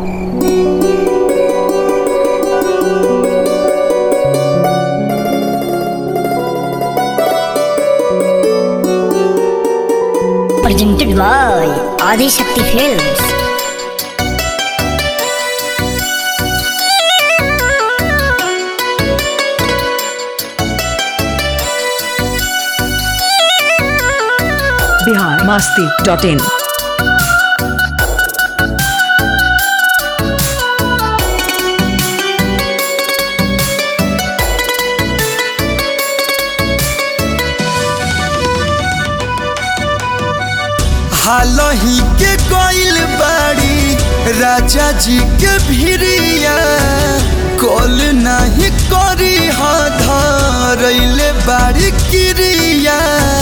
presented by Adi Shakti Films. Bihar Masti dot in हालही के कोइल बाड़ी राजा जी के भिरिया कॉल नहीं करी हा धरैले बाड़ी किरिया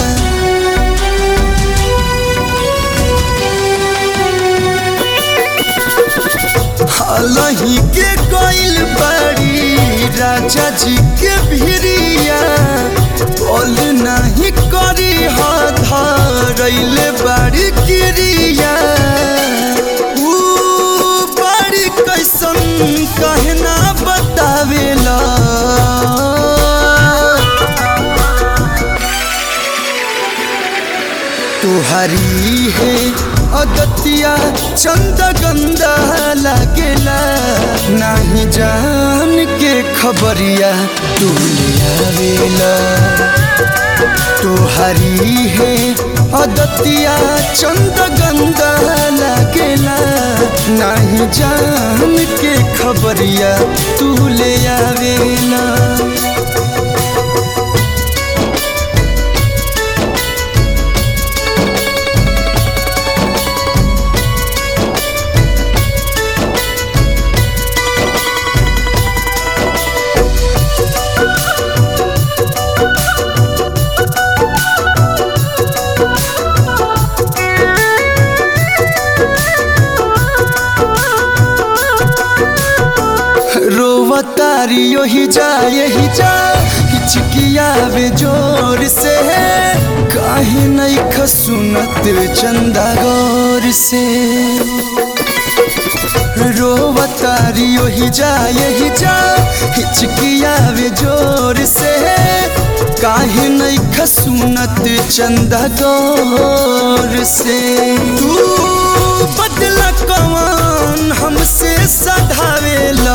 हालही के कोइल बाड़ी राजा जी के भिरिया कॉल नहीं करी हा धरैले बाड़ी किरिया ऊ बाड़ी कैसन कहना बतावेला तुहरी है अगतिया चंद गंदा लागेला नाही जान के खबरिया तू ले आवेला तुहरी है अदतिया चंद गंदा लागेला नाही जान के खबरिया तू ले आवेला रोवतारी ही जा यही जा हिचकियावे जोर से काहे नहीं खसुनत चंदा गौर से रोवतारी ही जा यही जा हिचकियावे जोर से काहे नहीं खसुनत चंदा गौर से तू बदला कौन हमसे सधावेला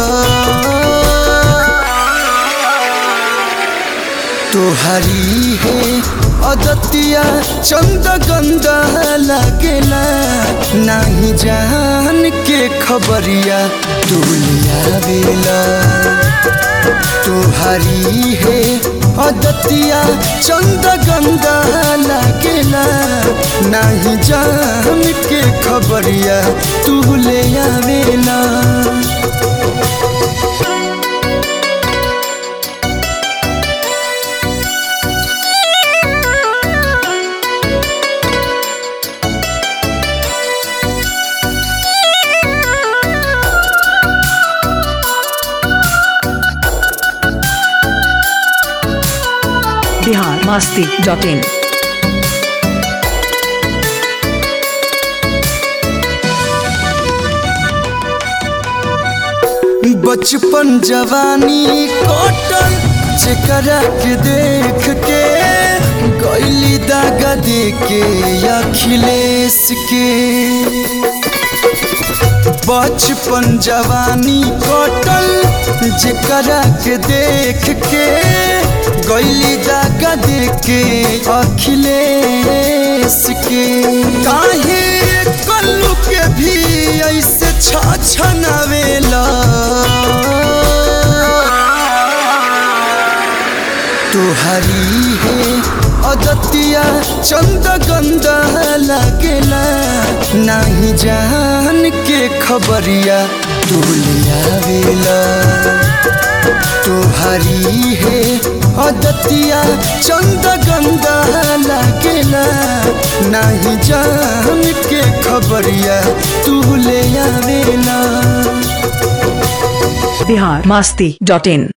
तुहरी है अदतिया चंद गंदा लागेला नाही जान के खबरिया तू लियावेला तुहरी है अदतिया चंद गंदा लागेला नाही जान के खबरिया तू ले आवेला बिहार मस्ती डॉट इन बचपन जवानी कटल जेकरा के देख के गैली दागा दे के अखिलेश के बचपन जवानी कटल जेकरा के देख के गैली दागा दे के अखिलेश के काहे कल्लू के भी ऐसे छछनावेला तुहरी है अदतिया चंद गंदा लागेला नाही जान के खबरिया तू लियावेला तुहरी है अदतिया चंद गंदा लागेला नाही जान के खबरिया तू ले आवेला बिहार मस्ती डॉट इन